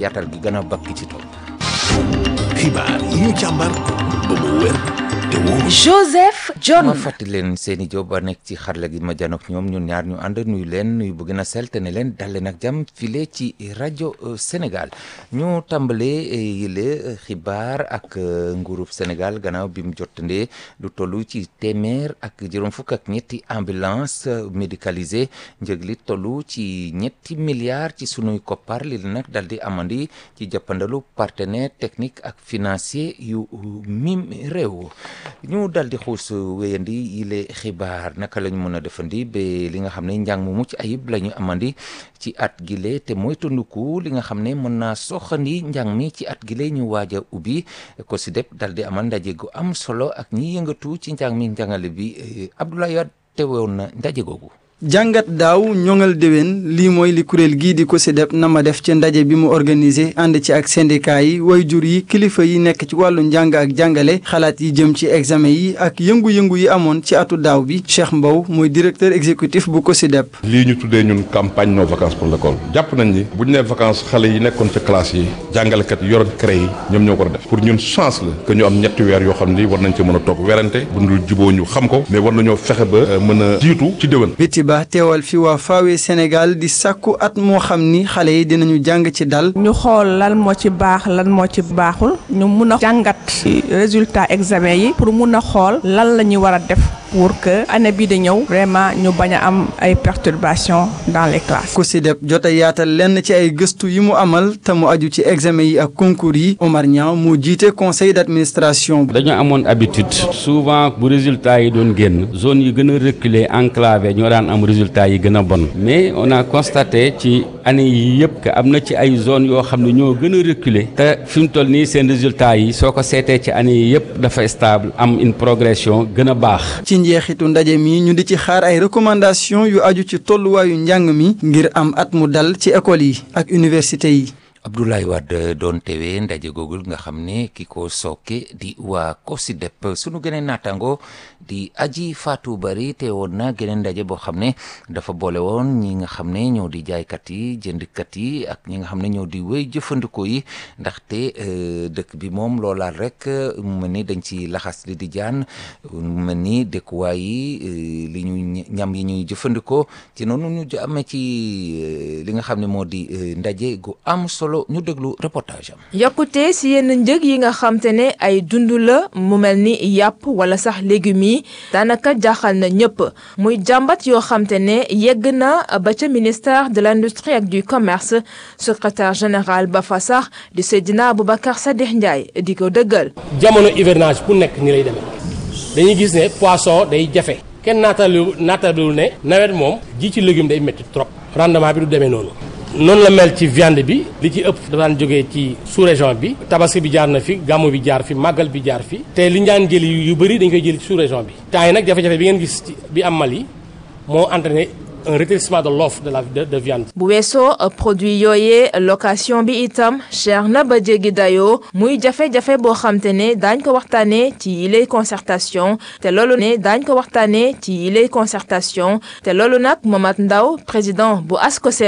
yaatal gi gën a bakki ci tool. xibaar yi ñu càmbar ba mu wér te wóor. Joseph John. ma fàttali leen seeni job ba nekk ci xarala gi ma janook ñoom ñun ñaar ñu ànd nuyu leen nuyu bu gën a sell te ne leen dal leen ak jàmm file ci rajo Sénégal ñu tàmbalee yile xibaar ak nguurub Sénégal gannaaw bi mu jotandee lu toll ci téeméer ak juróom fukk ak ñetti ambulance médicalisée njëg li toll ci ñetti milliards ci sunuy koppar li nag dal di amandi ci jàppandalu partenaire technique ak financier yu mim réew ñu dal di xuus wéyandi yile xibaar naka la ñu mën a defandi ba li nga xam ne njàng mu mucc ayib la ñu amandi ci at gile te mooy tunduku li nga xam ne mën naa soxandi njàng mi ci at gile ñu waaj a ubbi ko si dep dal di amal ndaje gu am solo ak ñi yëngatu ci njàng mi njàngale bi Abdoulaye Wade teewoon na ndaje googu. jàngat daaw ñoŋal déwén lii mooy li kuréel gii di COSYDEP na ma def ci ndaje bi mu organisé ànd ci ak syndicat yi wayjur yi kilifa yi nekk ci wàllu njàng ak jàngale xalaat yi jëm ci examen yi ak yëngu-yëngu yi amoon ci atu daaw bi Cheikh Mbow mooy directeur exécutif bu COSYDEP. lii ñu tuddee ñun campagne no vacances pour l'école jàpp nañ ni bu ñu nee vacances xale yi nekkoon ca classe yi jàngalekat yi yoroon CREI yi ñoom ñoo ko def pour ñun chance la que ñu am ñetti weer yoo xam ni war nañ ci mën a toog werante bu dul juboo ñu xam ko mais war nañoo fexe ba mën a jiitu ci déwén. ba teewal fi waa Fawe Sénégal di sàkku at moo xam ni xale yi dinañu jàng ci dal ñu xool lan moo ci baax lan moo ci baaxul ñu mun a jàngat résultat examen yi pour mun a xool lan la ñuy war a def pour que année bii di ñëw vraiment ñu bañ a am ay perturbations dans les classes. COSYDEP jot a yaatal lenn ci ay gëstu yi mu amal te mu aju ci examen yi ak concours yi Omar Niang moo jiite conseil d'administration. dañoo amoon habitude souvent bu résultat yi doon génn zone yi gën a reculé enclavé ñoo daan am résultat yi gën a bon mais on a constaté ci année yi yëpp que am na ci ay zones yoo xam ne ñoo gën a reculé te fi mu toll nii seen résultat yi soo ko seetee ci année yi yëpp dafa stable am une progression gën a baax. ci njeexitu ndaje mi ñu di ci xaar ay recommandations yu aju ci tolluwaayu njàng mi ngir am at mu dal ci école yi ak université yi. Abdoulaye Wade doon teewee ndaje googul nga xam ne ki ko sooke di waa COSYDEP sunu geneen naataango di aji Fatou Bari teewoon na geneen ndaje boo xam ne dafa boole woon ñi nga xam ne ñoo di jaaykat yi jëndkat yi ak ñi nga xam ne ñoo di wéy jëfandikoo yi ndaxte dëkk bi moom loolaal rek mu mel ni dañ ci laxas li di jaan mu mel ni dëkkuwaay yi li ñu ñam yi ñuy jëfandikoo ci noonu ñu amee ci li nga xam ne moo di ndaje gu am solo. ñu déglu reportage am. yokkute si yenn njëg yi nga xam te ne ay dund la mu mel ni yàpp wala sax légumes yi daanaka jaaxal na ñëpp muy jàmbat yoo xam te ne yegg na ba ca ministère de l'industrie ak du commerce secrétaire général ba fa sax di Seydina Aboubacar Sadikh Ndiaye di ko dëggal. jamono hivernage bu nekk ni lay demee dañuy gis ne poisson day jafe kenn naatalu naatalu ne nawet moom ji ci légume day métti trop rendement bi du demee noonu. noonu la mel ci viande bi li ci ëpp dafa daan jógee ci sous-région bi tabaski bi jaar na fi gàmmu bi jaar fi màggal bi jaar fi te li ñu daan jëli yu bëri dañ koy jëli ci sous-région bi temps yi nag jafe-jafe bi ngeen gis bi am Mali moo entraîné un rétrécissement de l'offre de la de, de viande. bu weesoo produit yooyee location bi itam cher na ba jéggi dayoo muy jafe-jafe boo xam te ne daañ ko waxtaanee ci yilay concertation te loolu ne daañ ko waxtaanee ci yilay concertation te loolu nag Momat Ndaw président bu ASCOSEN